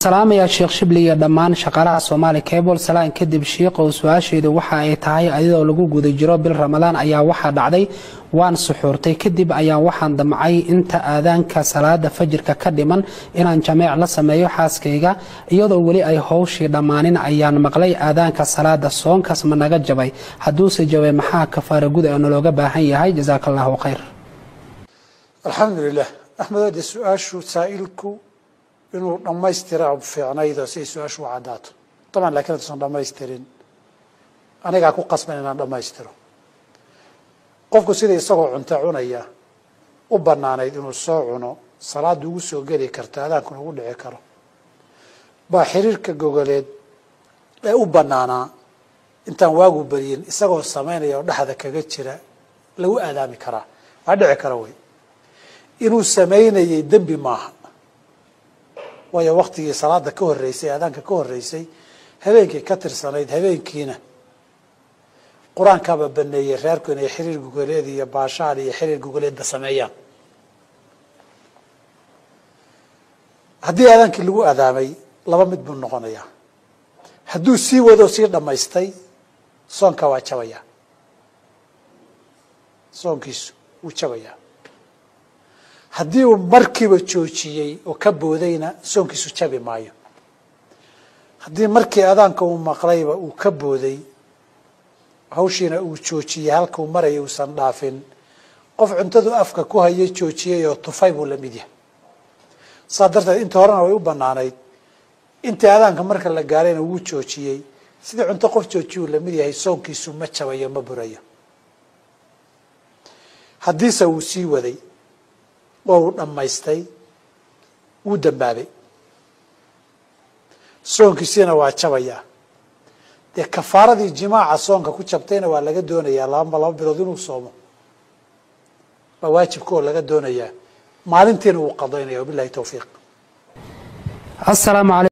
salaamayaa sheekh shibli iyo dhammaan shaqaalaha soomaali cable salaan kadib shiiqow su-aasheedu waxa ay tahay ayadoo lagu guda jiro bil ramadaan ayaa waxaa dhacday waan suxuurtay kadib ayaan waxaan damcay inta aadaanka salaada fajirka ka dhiman inaan jameec la sameeyo xaaskayga iyadoo weli ay howshii dhammaanin ayaan maqlay aadaanka salaada soonkaas ma naga jabay hadduuse jabay maxaa kafaara gud ee nalooga baahan yahay jasaaka allahu khayr alxamdulilah axmed de su-aashu saa'ilku inuu dhammaystira fiicnaydo si ay su-aashu u caddaato taban lakin hadduusan dhamaystirin anigaa ku qasban inaan dhammaystiro qofku sida isagoo cunto cunaya u banaanayd inuu soo cuno salaada ugu soo geli karto adaankuna ugu dhici karo baa xiriirka gogoleed ee u banaanaa intaan waagu beriyin isagoo samaynaya oo dhexda kaga jira lagu aadaami karaa waa dhici kara wey inuu samaynayay dembi maaha waayo waktigii salaada ka horreysay aadaanka ka horreysay habeenkii ka tirsanayd habeenkiina qur-aankaaba baneeyey reerku inay xiriir gogoleed iyo baashaal iyo xiriir gogoleedba sameeyaan haddii aadaankii lagu adaamay laba mid buu noqonayaa hadduu sii wado sii dhammaystay soonka waa jabayaa soonkiisu wuu jabayaa haddii uu markiiba joojiyey oo ka boodayna soonkiisu jabi maayo haddii markii adaanka uu maqlayba uu ka booday hawshiina uu joojiyey halkuu maraya uusan dhaafin qof cuntadu afka ku hayay joojiyey oo tufay buu la mid yahay saa darteed inta horena way u banaanayd intii adaanka marka la gaarayna wuu joojiyey sidii cunto qof joojiyuu lamid yahay soonkiisu ma jabayo ma burayo haddiise wuu sii waday oo uu dhammaystay wuu dambaabay soonkiisiina waa jabayaa dee kafaaradii jimaaca soonka ku jabtayna waa laga doonayaa laba laba bilood inuu soomo waa waajibka oo laga doonayaa maalintiina wuu qadaynaya wabilahi towfiiq